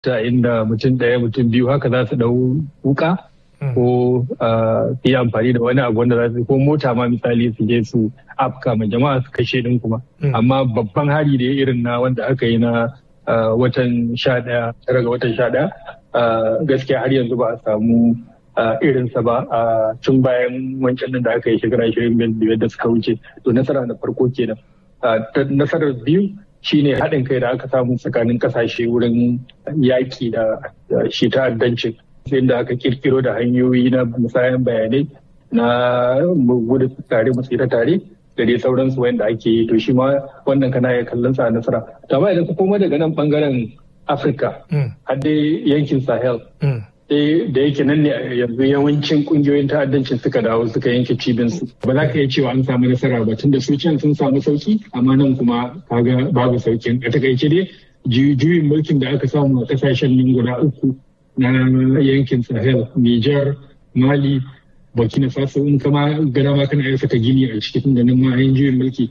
ta inda mutum ɗaya mutum biyu haka za su ɗau wuka ko su yi amfani da wani abu wanda za su ko mota ma misali su je su afka ma jama'a su kashe din kuma amma babban hari da irin na wanda aka yi na watan sha ɗaya tara ga watan sha ɗaya gaskiya har yanzu ba a samu irinsa ba a tun bayan wancan da aka yi shekara ashirin biyar da suka wuce to nasara na farko kenan nasarar biyu shine haɗin kai da aka samu tsakanin ƙasashe wurin yaƙi da shi ta'addancin inda aka kirkiro da hanyoyi na musayan bayanai na gudu tare mu tsira tare da dai sauransu wanda ake yi to shi ma wannan kana ya kallon sa nasara to amma idan ka koma daga nan bangaren afirka har dai yankin sahel da yake nan ne yanzu yawancin kungiyoyin ta'addancin suka dawo suka yanke cibinsu ba za ka iya cewa an samu nasara ba tunda su can sun samu sauki amma nan kuma kaga babu saukin a takaice dai juyin mulkin da aka samu a kasashen nan guda uku na yankin sahel niger mali burkina faso in kama gana ma kana saka gini a cikin da nan ma yin juyin mulki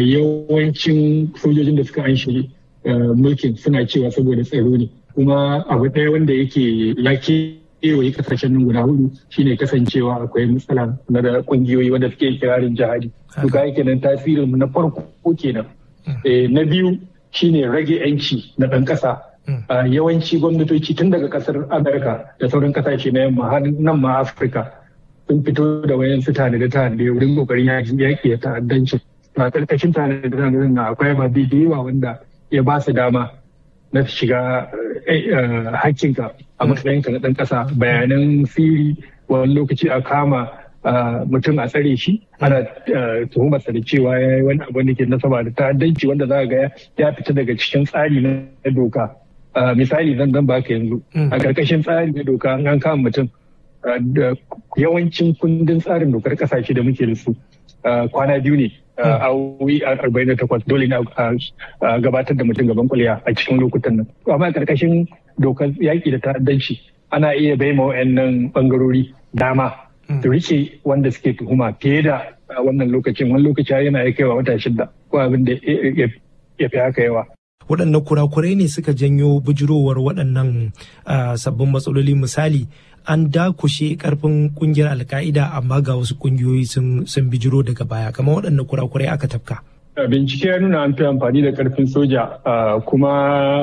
yawancin sojojin da suka an shiri mulkin suna cewa saboda tsaro ne kuma abu ɗaya wanda yake ya kewaye kasashen nan guda hudu shine kasancewa akwai matsala na da kungiyoyi wanda suke kirarin jihadi to ga yake nan tasirin na farko kenan na biyu shine rage yanci na ɗan ƙasa yawanci gwamnatoci tun daga ƙasar amurka da sauran kasashe na yamma har nan ma afirka sun fito da wayan su tare da tare wurin kokarin yaƙi da ta'addanci a ƙarƙashin tare da tare na akwai ababe da yawa wanda ya ba su dama na shiga hakkinka a matsayinka na ɗan ƙasa bayanan siri wani lokaci a kama mutum a tsare shi ana tuhumarsa da cewa ya yi wani abu da ke nasaba da ta'addanci wanda za ga ya fita daga cikin tsari na doka misali zan zan baka yanzu a ƙarƙashin tsari na doka an kama mutum yawancin kundin tsarin dokar ƙasashe da muke da su kwana biyu ne awowi arba'in da takwas dole ne a gabatar da mutum gaban kuliya a cikin lokutan nan amma a karkashin dokar yaƙi da ta'addanci ana iya bai ma wa'annan bangarori dama su rike wanda suke tuhuma fiye da wannan lokacin wani lokaci yana ya kaiwa wata shida ko abin da ya fi haka yawa waɗanne kurakurai ne suka janyo bijirowar waɗannan sabbin matsaloli misali an dakushe karfin kungiyar alka'ida amma ga wasu kungiyoyi sun bijiro daga baya kamar waɗanne kurakurai aka tafka. bincike ya nuna an fi amfani da karfin soja kuma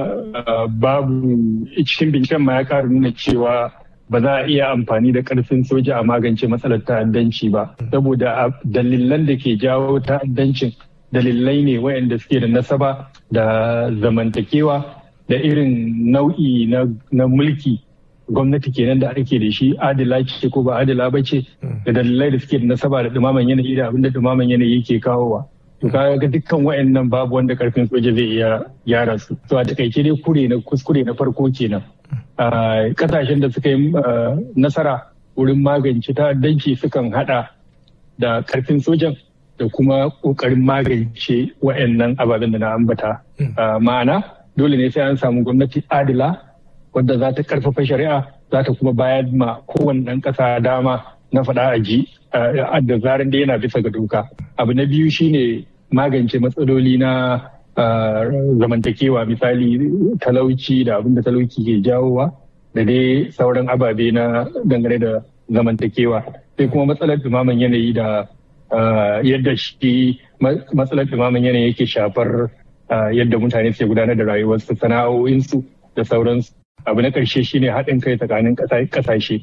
babu cikin binciken ma ya ƙara nuna cewa ba za a iya amfani da karfin soja a magance matsalar ta'addanci ba saboda dalilan da ke jawo ta'addancin dalilai ne waɗanda suke da nasaba da zamantakewa da irin nau'i na mulki gwamnati kenan da ake da shi adila ce ko ba adila ba ce da dalilai da suke da nasaba da dumaman yanayi da abinda dumaman yanayi ke kawowa to kaga ga dukkan wayannan babu wanda karfin soja zai iya gyara su to a takaice dai kure na kuskure na farko kenan kasashen da suka yi nasara wurin magance ta'addanci sukan hada da karfin sojan da kuma kokarin magance wayannan ababen da na ambata ma'ana dole ne sai an samu gwamnati adila wadda za ta karfafa shari'a za ta kuma bayar ma kowane ɗan ƙasa dama na faɗa a ji da zaran da yana bisa ga doka abu na biyu shine magance matsaloli na zamantakewa misali talauci da abin da talauci ke jawowa da dai sauran ababe na dangane da zamantakewa sai kuma matsalar dumaman yanayi da yadda shi matsalar dumaman yanayi yake shafar yadda mutane suke gudanar da rayuwarsu sana'o'insu da sauransu abu na ƙarshe shine haɗin kai tsakanin ƙasashe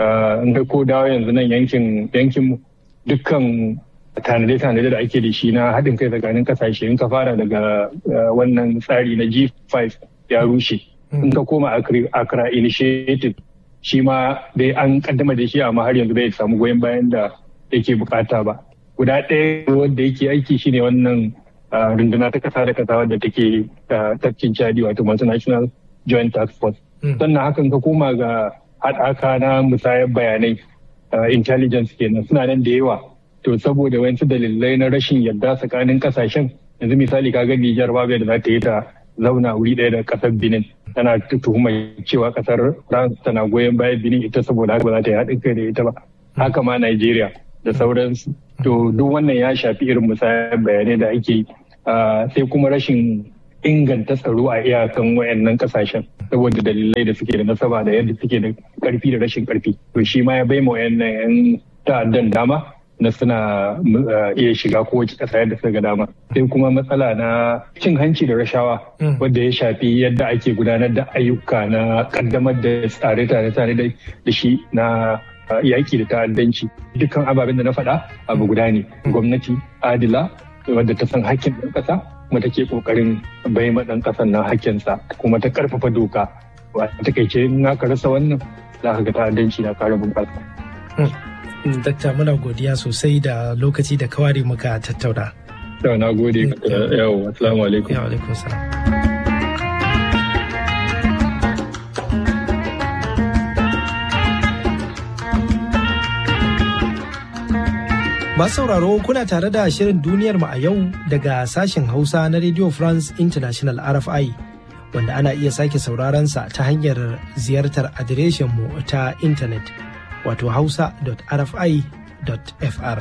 in ka ko dawo yanzu nan yankin yankinmu dukkan tanade-tanade da ake da shi na haɗin kai tsakanin ƙasashe in ka fara daga wannan tsari na G5 ya rushe in ka koma Accra Initiative shi ma dai an kaddama da shi amma har yanzu bai samu goyon bayan da yake bukata ba guda ɗaya wanda yake aiki shine wannan runduna ta kasa da kasa wadda take tafkin chadi wato multinational joint task force sannan hakan ka koma ga haɗaka na musayar bayanai intelligence kenan suna nan da yawa to saboda wayansu dalilai na rashin yarda tsakanin kasashen yanzu misali kaga Nijar babu da za ta yi ta zauna wuri ɗaya da ƙasar Benin tana tuhumar cewa ƙasar France tana goyon bayan Benin ita saboda haka ba za ta yi haɗin kai da ita ba haka ma Nigeria da sauransu to duk wannan ya shafi irin musayar bayanai da ake yi sai kuma rashin inganta tsaro a iyakan wayannan kasashen saboda dalilai da suke da nasaba da yadda suke da karfi da rashin karfi to shi ma ya bai ma wayannan yan ta'addan dama na suna iya shiga kowace ƙasa yadda suka ga dama sai kuma matsala na cin hanci da rashawa wadda ya shafi yadda ake gudanar da ayyuka na kaddamar da tsare-tsare tare da shi na yaƙi da ta'addanci dukkan ababen da na faɗa abu guda ne gwamnati adila wadda ta san hakkin ɗan ƙasa kuma take ƙoƙarin bai ma ɗan ƙasan nan hakkinsa kuma ta ƙarfafa doka a takaice in aka rasa wannan za ka ga ta'addanci na ƙara bunƙasa. Dakta muna godiya sosai da lokaci da kawari muka tattauna. Yau na gode yau assalamu alaikum. Yau alaikum salam. Masu sauraro kuna tare da shirin duniyar mu a yau daga sashen Hausa na Radio France International RFI wanda ana iya sake sauraron sa ta hanyar ziyartar adireshin mu ta intanet wato hausa.rfi.fr.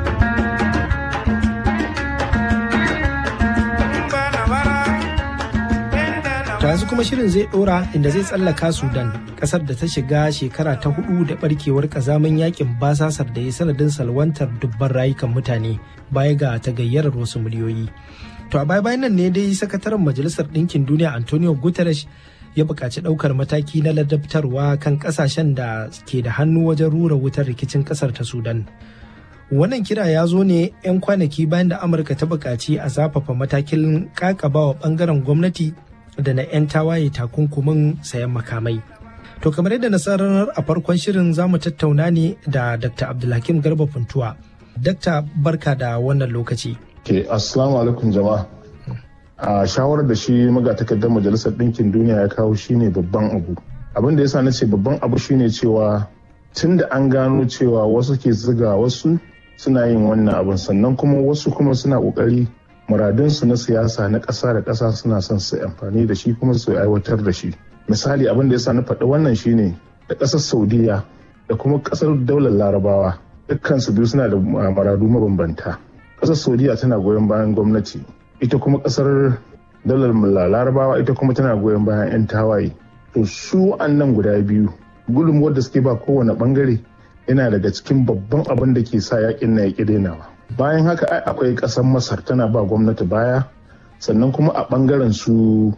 yanzu kuma shirin zai dora inda zai tsallaka sudan kasar da ta shiga shekara ta hudu da barkewar kazamin yakin basasar da ya sanadin salwantar dubban rayukan mutane baya ga tagayyarar wasu miliyoyi to a baya bayan nan ne dai sakataren majalisar ɗinkin duniya antonio guterres ya buƙaci ɗaukar mataki na ladabtarwa kan ƙasashen da ke da hannu wajen rura wutar rikicin ƙasar ta sudan wannan kira ya zo ne 'yan kwanaki bayan da amurka ta buƙaci a zafafa matakin ƙaƙabawa ɓangaren gwamnati da na 'yan tawaye takunkumin sayan makamai. To kamar yadda nasarar a farkon shirin za mu tattauna ne da Dr. Abdulhakim Garba Funtuwa. Dakta barka da wannan lokaci. Ke assalamu alaikum jama'a. A shawarar da shi magatakardar Majalisar Ɗinkin Duniya ya kawo shine babban abu. Abin da yasa na ce babban abu shine cewa tun da an gano cewa wasu ke ziga wasu suna yin wannan abin sannan kuma wasu kuma suna ƙoƙari muradunsu na siyasa na ƙasa da ƙasa suna son su amfani da shi kuma su aiwatar da shi misali abin da ya sa na faɗi wannan shine da ƙasar saudiya da kuma ƙasar daular larabawa dukkansu biyu suna da maradu mabambanta ƙasar saudiya tana goyon bayan gwamnati ita kuma ƙasar daular larabawa ita kuma tana goyon bayan 'yan tawaye to su nan guda biyu gudunmuwar da suke ba kowane bangare yana daga cikin babban abin da ke sa yakin na yaƙi dainawa bayan haka akwai ƙasar masar tana ba gwamnati baya sannan kuma a ɓangaren su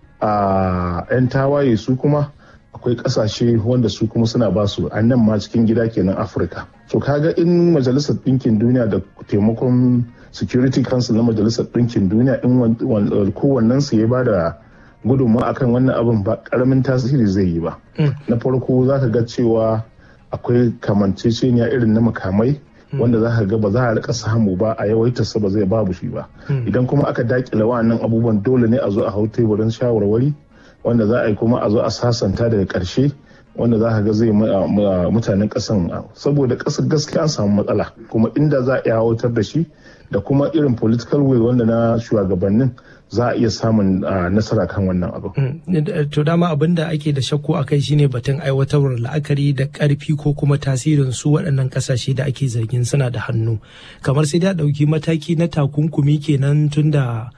a 'yan tawaye su kuma akwai ƙasashe wanda su kuma suna ba su a nan ma cikin gida kenan afirka to kaga in majalisar ɗinkin duniya da taimakon security council na majalisar ɗinkin duniya in kowannen su ya ba da gudunmawa akan wannan abin ba ƙaramin tasiri zai yi ba na farko za ka ga cewa akwai kamanceceniya irin na makamai wanda za ka ga ba za a rika samu ba a yawaitarsa ba zai babu shi ba idan kuma aka dakile wa'annan abubuwan dole ne a zo a hau teburin shawarwari wanda za a yi kuma a zo a sasanta daga karshe wanda za ka ga zai mutanen kasan saboda kasar gaskiya an samu matsala kuma inda za a iya hautar da shi da kuma irin political will wanda na shugabannin za a iya samun nasara kan wannan abu. To dama abin da ake da shakku a kai shine batun aiwatarwar la'akari da karfi ko kuma tasirin su waɗannan ƙasashe da ake zargin suna da hannu. Kamar sai da ɗauki mataki na takunkumi kenan tun da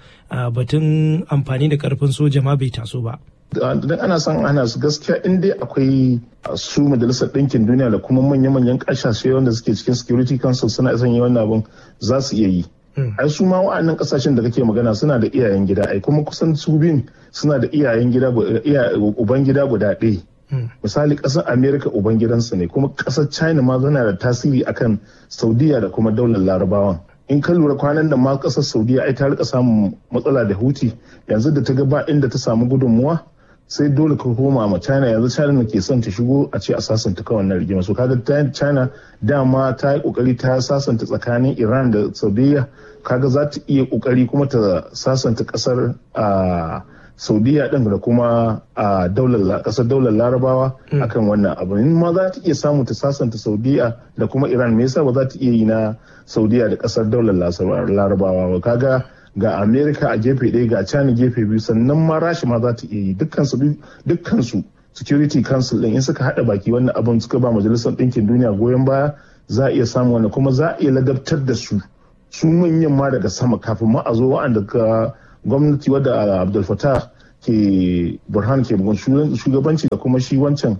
batun amfani da ƙarfin soja ma bai taso ba. Idan ana son ana su gaskiya in dai akwai su majalisar ɗinkin duniya da kuma manya-manyan ƙasashe wanda suke cikin security council suna son yi wannan abin za su iya yi. ai su ma wa'annan kasashen da kake magana suna da iyayen gida ai kuma kusan su bin suna da iyayen gida uban gida guda ɗaya misali ƙasar america uban gidansu ne kuma ƙasar china ma tana da tasiri akan saudiya da kuma daular larabawan in ka lura kwanan da ma ƙasar saudiya ai ta rika samun matsala da huti yanzu da ta ga ba inda ta samu gudunmuwa sai dole ka koma ma china yanzu china ke son ta shigo a ce a sasanta kawai na rigima so kaga china dama ta yi kokari ta sasanta tsakanin iran da saudiya kaga za ta iya kokari kuma ta sasanta kasar a saudiya din da kuma a daular kasar daular larabawa akan wannan abu in ma za ta iya samu ta sasanta saudiya da kuma iran me yasa ba za ta iya yi na saudiya da kasar daular larabawa ba kaga ga america a gefe ɗaya ga china gefe biyu sannan ma rashi ma za ta iya yi dukkansu security council ɗin in suka haɗa baki wannan abin suka ba majalisar ɗinkin duniya goyon baya za a iya samu wannan kuma za a iya ladabtar da su su manyan ma daga sama kafin ma a zo wa'anda ka gwamnati wadda abdul fatah ke burhan ke shugabanci da kuma shi wancan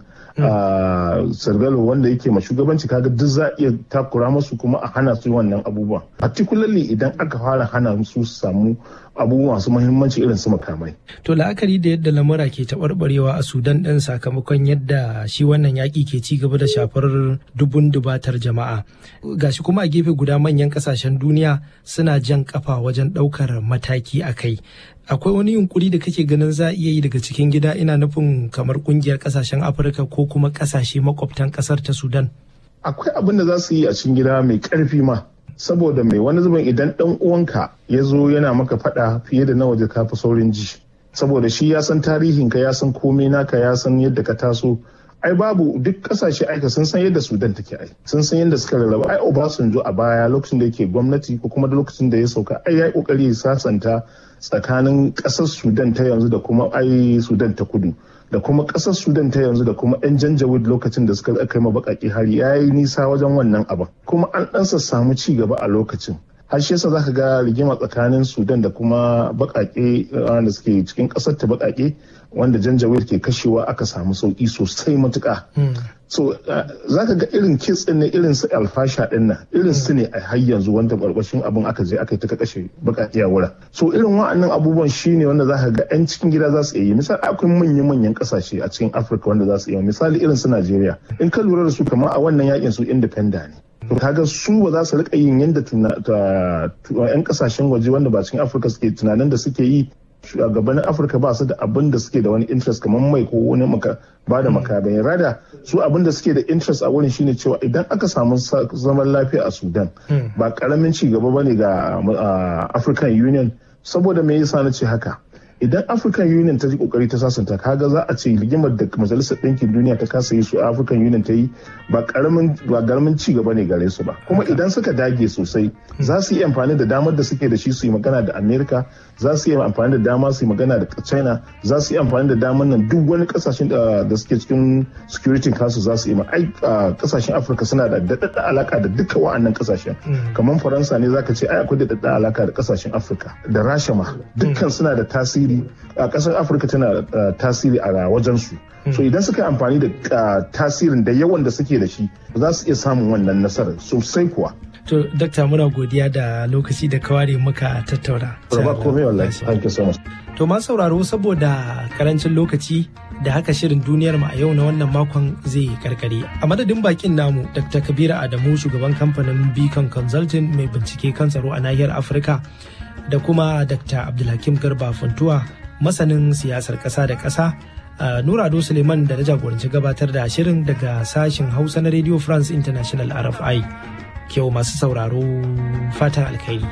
sargalo wanda yake ma shugabanci kaga duk za a iya takura masu kuma a hana su wannan abubuwa particularly idan aka fara hana su samu abubuwa masu muhimmanci irin su makamai. To la'akari da yadda lamura ke taɓarɓarewa a Sudan ɗin sakamakon yadda shi wannan yaƙi ke ci gaba da shafar dubun dubatar jama'a. Gashi kuma a gefe guda manyan ƙasashen duniya suna jan ƙafa wajen ɗaukar mataki a kai. Akwai wani yunkuri da kake ganin za a iya yi daga cikin gida ina nufin kamar ƙungiyar ƙasashen Afirka ko kuma ƙasashe makwabtan ƙasar ta Sudan. Akwai abin da za su yi a cikin gida mai ƙarfi ma. saboda mai wani zubin idan dan uwanka ya zo yana maka fada fiye da na waje ka fi saurin ji saboda shi ya san tarihin ka ya san komai naka ya san yadda ka taso ai babu duk kasashe aika sun san yadda sudan take ai sun san yadda suka rarraba ai obasanjo a baya lokacin da yake gwamnati ko kuma da lokacin da ya sauka ai ya yi kokari ya sasanta tsakanin kasar sudan ta yanzu da kuma ai sudan ta kudu da kuma kasar sudan ta yanzu da kuma yan janjawid lokacin da suka kai ma bakaki hari ya yi nisa wajen wannan abin kuma an ɗansa samu ci gaba a lokacin har shi yasa zaka ga rigima tsakanin sudan da kuma bakake wanda suke cikin kasar ta bakake wanda janjawid ke kashewa aka samu sauki sosai matuka so zaka ga irin kits din ne irin su alfasha din nan irin su ne a har yanzu wanda barbashin abin aka je aka yi ta kashe bakake a wurin so irin wa'annan abubuwan shine wanda zaka ga yan cikin gida za su iya yi misali akwai manyan manyan kasashe a cikin afirka wanda za su iya misali irin su najeriya in ka lura da su kamar a wannan yakin su independent ne to kaga su ba za su rika yin yadda yan kasashen waje wanda ba cikin afirka suke tunanin da suke yi shugabannin afirka ba su da abin da suke da wani interest kamar mai ko wani ba da makamai rada su abin da suke da interest a wurin shine cewa idan aka samu zaman lafiya a sudan ba karamin ci gaba bane ga african union saboda me yasa na ce haka idan african union ta ji kokari ta sasanta kaga za a ce rigimar da majalisar ɗinkin duniya ta kasa yi su african union ta yi ba karamin ba karamin ci gaba ne gare su ba kuma idan suka dage sosai za su yi amfani da damar da suke da shi su yi magana da america za su yi amfani da dama su yi magana da china za su yi amfani da damar nan duk wani kasashen da suke cikin security council za su yi ai kasashen afirka suna da daɗaɗɗa alaka da duka wa'annan kasashen kamar faransa ne zaka ce ai akwai daɗaɗɗa alaka da kasashen afirka da rasha ma dukkan suna da tasiri a ƙasar afirka tana da tasiri a wajensu so idan suka amfani da tasirin da yawan da suke da shi za su iya samun wannan nasarar sosai kuwa to dakta muna godiya da lokaci da kaware muka tattauna Raba komai wallahi thank you so much to ma sauraro saboda karancin lokaci da haka shirin duniyar mu a yau na wannan makon zai karkare a madadin bakin namu dr kabiru adamu shugaban kamfanin beacon consulting mai bincike kan tsaro a nahiyar afirka da kuma Dr. Abdulhakim Garba Funtuwa masanin siyasar ƙasa da ƙasa. Nura Ado Suleiman da na jagoranci gabatar da shirin daga sashen Hausa na Radio France International RFI. Kyau masu sauraro fatan alkhairi.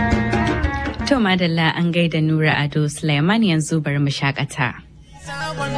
To madalla an gaida Nura Ado Suleiman yanzu bari mu shakata.